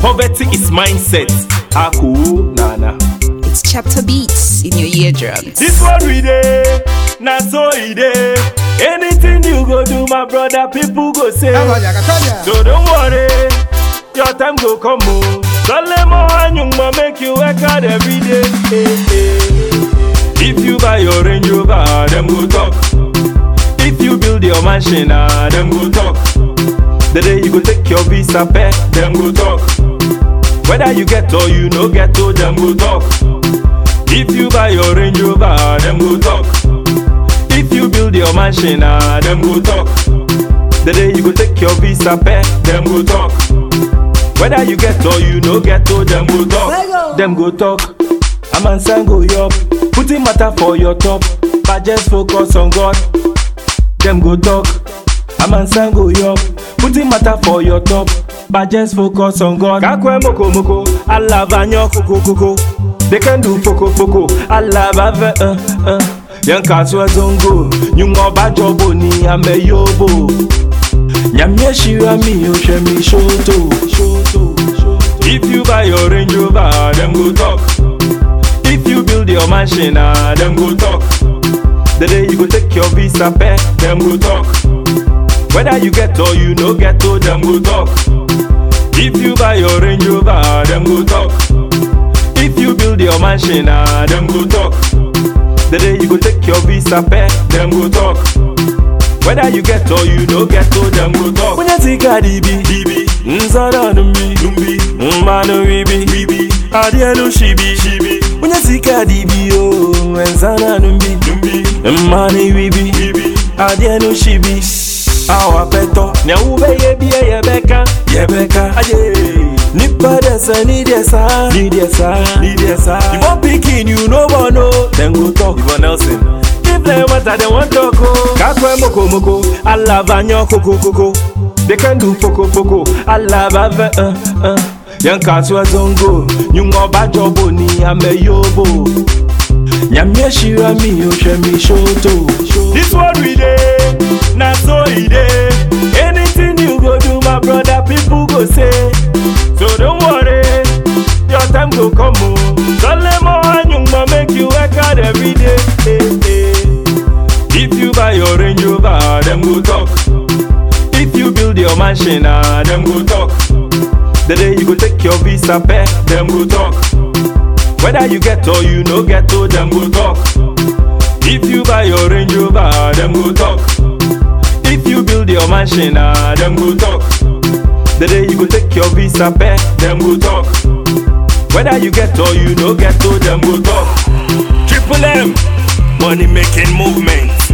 Poverty is mindset. Aku nana. It's chapter beats in your eardrums. This one we dey, na so e dey. Anything you go do, my brother, people go say. So don't worry, your time go come o. Solemo Anyungma make you work hard every day. eh, eh. If you buy your Range Rover, them go talk. If you build your mansion, ah, them go talk. The day you go take your visa pay, them go talk. Whether you get or you no get to, them go talk. If you buy your Range Rover, them go talk. If you build your mansion, ah, them go talk. The day you go take your visa pay, them go talk. Whether you get or you no get to, them go talk. Them go talk. A man sang go up. Putting matter for your top. But just focus on God. Them go talk. A man sang go up. Putting matter for your top. But just focus on God. Kakwe moko moko. Allah vanyo koko koko. They can do poko poko. Allah bave uh uh. Yan kaswa zongo. Nyungo bajobo ni ambe yobo. Nyamye shira mi oshe mi shoto. If you buy your Range Rover, them go talk. If you build your mansion, ah, them go talk. The day you go take your visa pay, them go talk. Whether you get or you no get to, them go talk. If you buy your Range Rover, them go talk. If you build your mansion, ah, them go talk. The day you go take your visa pay, them go talk. Whether you get or you no get to, them go talk. When you see Cardi B, BB, Nzara Numbi, Numbi, Mbano Wibi, Wibi, Adielu Shibi, Shibi. When you see Cardi B, oh, Nzara Numbi, Numbi, Mbano Wibi, Wibi, Adielu Shibi. Awa peto, nya ube yebi yebeka, yebeka, aye. Nipa desa, ni desa, ni desa, ni desa. You want picking, you no one know. Then go talk, Ivan Nelson. If they want, they want to go. Kakwe moko moko, Allah vanyo koko koko. They can do poko poko, Allah bave uh uh. Yan kaswa zongo, nyungo bajobo ni ame yobo. Nyamye shira mi oshe mi shoto. This one we dey, na so e dey. Anything you go do, my brother, people go say. So don't worry, your time go come o. Solemo Anyungma make you work hard every day. eh, eh. If you buy your Range Rover, them go talk. If you build your mansion, ah, them go talk. The day you go take your visa pay, them go talk. Whether you get or you no get to, them go talk. If you buy your Range Rover, them go talk. If you build your mansion, ah, them go talk. The day you go take your visa pay, them go talk. Whether you get or you no get to, them go talk. Triple M, money making movement.